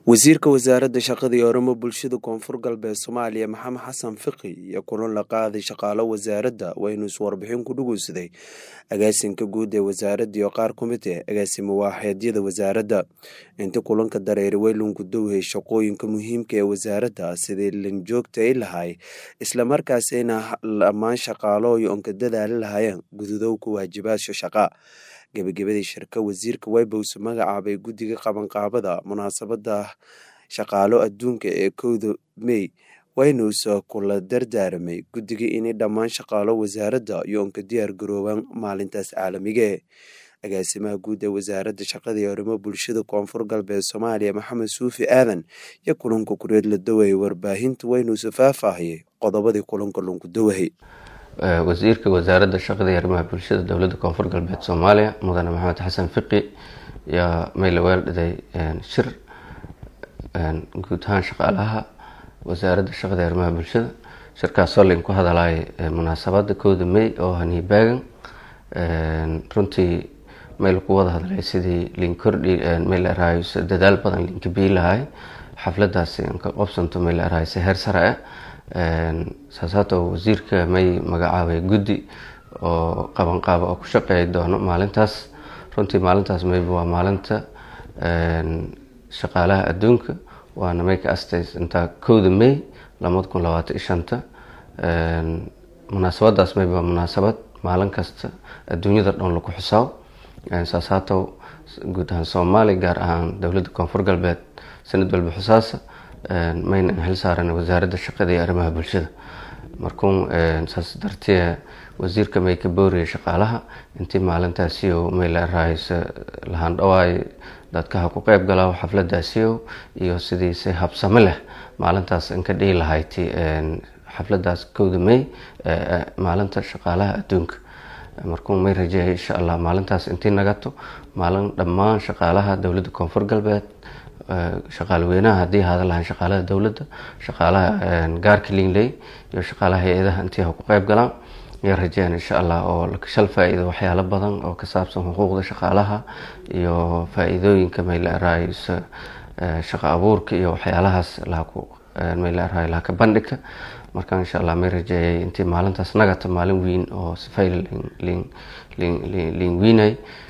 wasiirka wasaaradda shaqada iyo arrimo bulshada koonfur galbeed soomaaliya maxamed xasan fiqi iyo kulan la qaaday shaqaalo wasaaradda waynu iswarbixin ku dhugeysaday agaasinka guud ee wasaaradda iyo qaar ku mid ah agaasimo waaxeedyada wasaaradda inta kulanka dareeri weylunku dowhay shaqooyinka muhiimka ee wasaaradda sidii lanjoogta ay lahay islamarkaasina dhammaan shaqaalooy onka dadaali lahaayeen gududowka waajibaasha shaqa gebagabadii shirka wasiirka webos magacaabay guddiga qabanqaabada munaasabada shaqaalo adduunka ee kowda mey waynuusa kula dardaaramay guddiga inay dhammaan shaqaalo wasaaradda iyo onka diyaar garoobaan maalintaas caalamige agaasimaha guud ee wasaaradda shaqada iyo arrimo bulshada koonfur galbeed soomaaliya maxamed suufi aadan iyo kulanka kureed la dawayay warbaahinta waynuusa faahfaahiyay qodobadii kulanka lunku dawahay wasiirka wasaaradda shaqada iyo arrimaha bulshada dowladda koonfur galbeed soomaaliya mudane maxamed xasan fiqi yaa maylaweel dhiday shir guud ahaan shaqaalaha wasaaradda shaqada iyo arrimaha bulshada shirkaasoo lain ku hadalay munaasabada kowda may oo haniibaagan runtii mayl ku wada hadlay sidii lin kordhi mayl araayo dadaal badan linka bii lahay xafladaasi inka qobsanto mayl araayo si heer sare ah saasaato wasiirka may magacaabay guddi oo qabanqaaba oo ku shaqeey doono maalintaas runtii maalintaas mayba waa maalinta shaqaalaha adduunka waana may ka astays intaa kowda may labada kun labaatan iyo shanta munaasabadaas mayba waa munaasabad maalin kasta adduunyada dhan lagu xusaabo saasaato guud ahaan soomaaliya gaar ahaan dowladda koonfur galbeed sanad walba xusaasa mayna xil saaran wasaaradda shaqada iyo arrimaha bulshada markuun saas dartee wasiirka may ka booriyay shaqaalaha intii maalintaasiyo may la raaysa lahaan dhawaay dadkaha ku qeyb galaa xafladaasiyo iyo sidii si habsamo leh maalintaas inka dhihi lahayti xafladaas kowda may maalinta shaqaalaha adduunka markuun may rajeeyay insha allah maalintaas intii nagato maalin dhammaan shaqaalaha dowladda koonfur galbeed shaqaalweynaha haddii hada lahaan shaqaalada dowladda shaqaalaha gaarka linley iyo shaqaalaha hay-adaha intii ha ku qeyb galaan iyo rajeen insha allah oo shal faa-iido waxyaalo badan oo ka saabsan xuquuqda shaqaalaha iyo faa-iidooyinka maylaaraay shaqa abuurka iyo waxyaalahaas maylaaraay lahaka bandhigka marka insha allah may rajeeyay intii maalintaas nagata maalin weyn oo sifay lin wiinay